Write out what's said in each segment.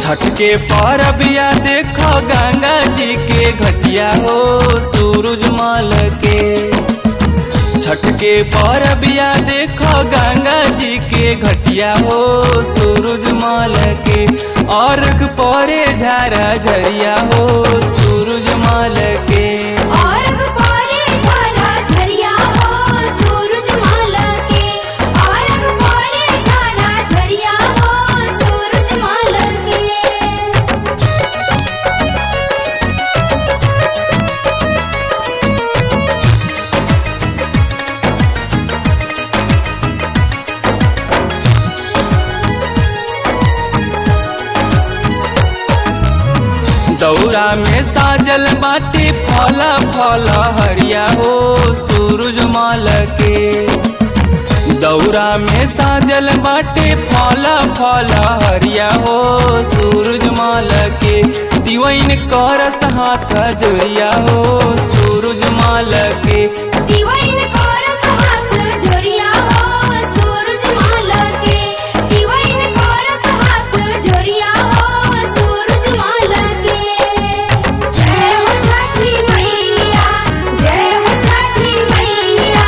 छठ के परबिया देखो गंगा जी के घटिया हो सूरज माल के छठ के परबिया देखो गंगा जी के घटिया हो सूरज माल के अर्घ परे झारा झरिया हो सूरज माल के औरग पारे झारा झरिया हो सूरज माल के औरग पारे झारा झरिया हो सूरज माल के दौरा में साजल बाटे फला फला हरिया हो सूरज माल के दौरा में साजल बाटे फला फला हरिया हो सूरज माल के दिवैन करस हाथ जोरिया हो सूरज माल के दिवाइन कोरस हाथ जोरिया हो सूरज माल के दिवाइन कोरस हाथ जोरिया हो सूरज माल के जय हो छठी मैया जय हो छठी मैया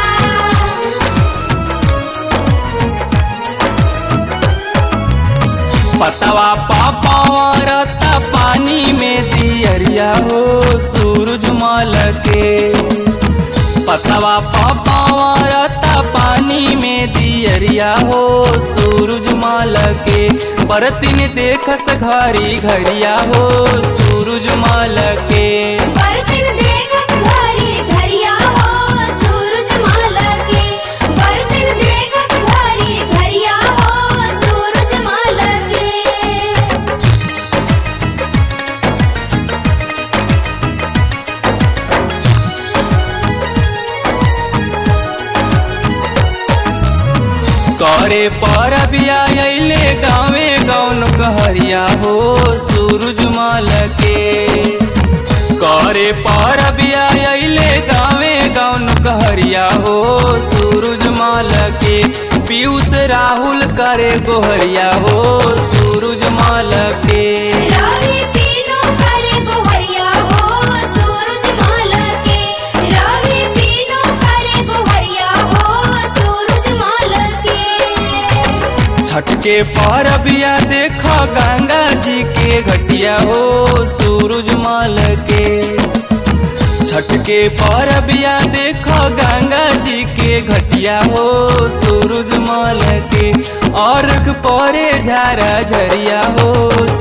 पतवा पापावरता पानी में दियरिया हो सूरज माल के पतवा पापावरता पानी में दियरिया हो सूरज माल के बरतिन देखस घरी घरिया हो सूरज माल के बरतिन देखस घरी घरिया हो सूरज माल के बरतिन देखस घरी घरिया हो सूरज माल के करे पर बिया अइले गावे गौन गहरिया हो सूरज माल के करे पर बिया अइले गावे गौन गहरिया हो सूरज माल के पीयूष राहुल करे गोहरिया हो सूरज माल के रावी पीनो करे गोहरिया हो सूरज माल के रावी पीनो करे गोहरिया हो सूरज माल के छठ के परबिया देखो गंगा जी के घटिया हो सूरज माल के छठ के परबिया देखो गंगा जी के घटिया हो सूरज माल के अर्घ परे झारा झरिया हो